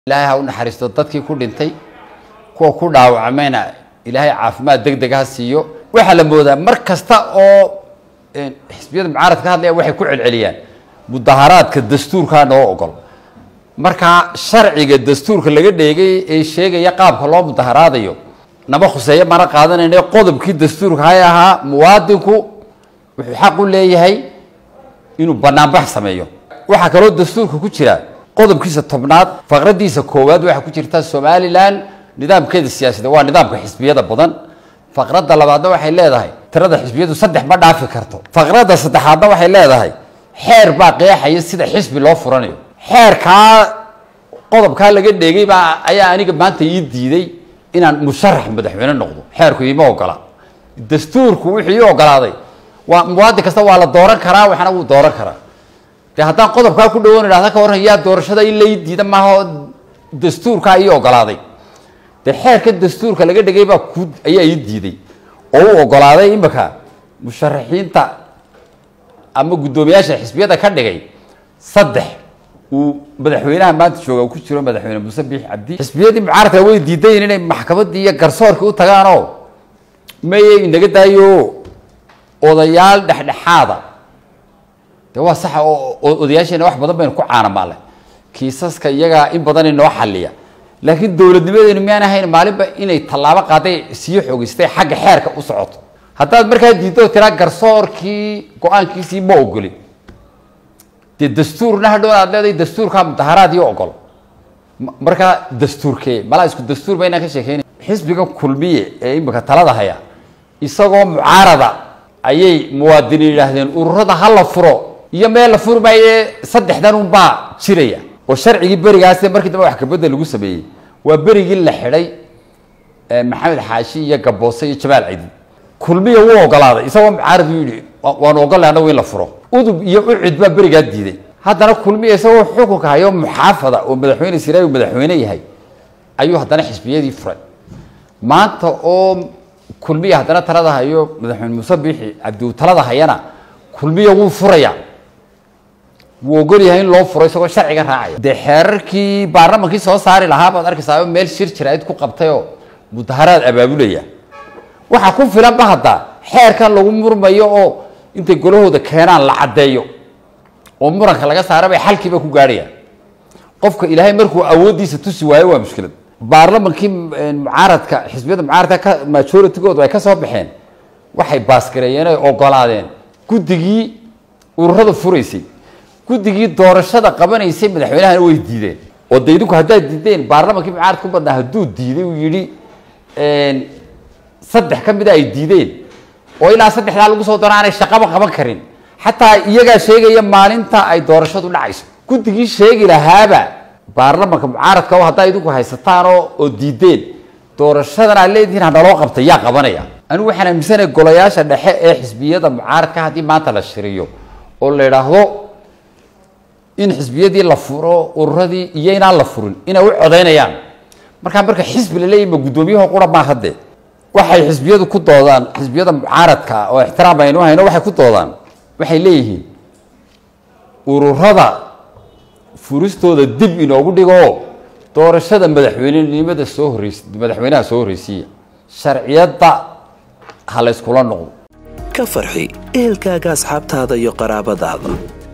ilaahay ha u naxariisto dadkii ku dhintay kuwa ku dhaawacmayna ilaahay caafimaad deg deg ha siiyo waxaa la moodaa mar kasta oo xisbiyada mucaaradka ka hadlaya waxay ku celceliyaan mudaharaadka dastuurkaa noo ogol markaa sharciga dastuurka laga dheegay ee sheegaya qaabka loo mudaharaadayo nama khuseeyo mana qaadanayna qodobkii dastuurka hay ahaa muwaadinku wuxuu xaq u leeyahay inuu banaanbax sameeyo waxaa kaloo dastuurka ku jira qodobkiisa tobnaad faqradiisa koowaad waxaa ku jirta somalilan nidaamkeeda siyaasada waa nidaamka xisbiyada badan faqradda labaadna waxay leedahay tirada xisbiyadu saddex ma dhaafi karto faqradda saddexaadna waxay leedahay xeer baa qeexaya sida xisbi loo furanayo xeerkaa qodobkaa laga dheegay baa ayaa aniga maanta ii diiday inaan musharax madaxweyne noqdo xeerku iima ogola dastuurku wuxuu ii ogolaaday waa muwaadin kasta waa la dooran karaa waxna wuu dooran karaa de haddaan qodobkaa ku dhawoon idhahda ka warran yaa doorashada in lai diida maaha oo dastuurkaa ii ogolaaday de xeerka dastuurka laga dhigay baa ku ayaa ii diiday oo u ogolaaday imika musharaxiinta ama guddoomiyaasha xisbiyada ka dhigay saddex uu madaxweynaha maanta jooga ku jiro madaxweyne muuse biix cabdi xisbiyadii mucaaradka way diidayin inay maxkamadii iyo garsoorkii u tagaanoo maye inaga daayo odayaal dhexdhexaada de waa saxa oo odayaasheena wax badan baynu ku caanamaale kiisaska iyagaa in badan inoo xaliya laakiin dowladnimadeenu miyaan ahayn maalinba inay tallaabo qaaday sii xoogeystay xagga xeerka u socoto haddaad markaa diiddo tiraa garsoorkii go-aankiisii ma ogolin dee dastuurna hadhow aad leedahay dastuurkaa mudaharaad iyo ogol markaa dastuurkee malaa isku dastuur ba inaan ka sheekeynay xisbiga kulmiye ee imika talada haya isagoo mucaarada ayay muwaadiniin yidhaahdeen ururada ha la furo iyo meel la furi maaye saddexdan unbaa jiraya oo sharcigii berigaas markii dambe wax kabedda lagu sameeyey waa berigii la xidhay maxamed xaashi iyo gaboose iyo jamaal cidi kulmiya wuu ogolaaday isagoo mucaarad u yidhi waanu ogolay anagu in la furo udub iyo ucid baa berigaa diiday haddana kulmiya isagoo xukunka hayo muxaafada oo madaxweyne siraayu madaxweyne yahay ayuu haddana xisbiyadii furay maanta oo kulmiya haddana talada hayo madaxweyne muuse biixi cabdi uu talada hayana kulmiya wuu furaya wuu ogol yahay in loo furo isagoo sharciga raacaya dee xeerarkii baarlamankii soo saari lahaa baad arkaysaa meel shir jiraid ku qabtayoo mudaharaad abaabulaya waxaa ku filanba hadda xeerkan lagu murmayo oo intay golahooda keenaan la caddeeyo oo muranka laga saara bay xalkiiba ku gaadhayaan qofka ilaahay markuu awooddiisa tusi waayo waa mushkilad baarlamankii mucaaradka xisbiyada mucaaradka ka majoritygoodu ay ka soo baxeen waxay baasgareeyeen ay ogolaadeen guddigii ururada furaysay guddigii doorashada qabanaysay madaxweynahana way diideen oo de idinku haddaad diideen baarlamankii mucaaradka u badnaa hadduu diiday uu yidhi saddex ka mida ay diideen oo ilaa saddexdaa lagu soo daro aanay shaqaba qaban karin xataa iyagaa sheegaya maalinta ay doorashadu dhacayso guddigii sheegi lahaaba baarlamanka mucaaradka oo haddaa idinku haysataan oo oo diideen doorashadan aad leedihiin hanaloo qabtay yaa qabanaya anigu waxaan aaminsanaya golayaasha dhexe ee xisbiyada mucaaradka haddii maanta la shiriyo oo la idhaahdo in xisbiyadii la furo ururadii iyo inaan la furin inay u codaynayaan markaa marka xisbi la leeyahy ma guddoomiyaho qura maaha dee waxay xisbiyadu ku doodaan xisbiyada mucaaradka oo ixtiraam aynu hayno waxay ku doodaan waxay leeyihiin ururada furistooda dib inoogu dhigo doorashada madaxweynenimada soo horreys madaxweynaha soo horreysiiya sharciyadda ha layskula noqdo ka farxi ehelkaaga asxaabtaada iyo qaraabadaada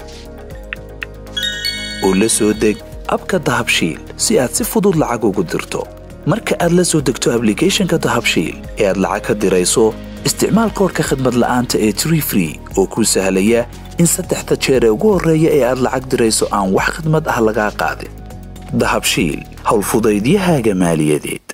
oo la soo deg abka dahabshiil si aad si fudud lacag ugu dirto marka aad la soo degto ablicathonka dahabshiil ee aad lacag ka dirayso isticmaal koorka khadmad la'aanta ee tree free oo kuu sahlaya in saddexda jeer ee ugu horreeya ee aad lacag dirayso aan wax khidmad ah lagaa qaadin dahabshiil howlfudaydiyahaaga maaliyadeed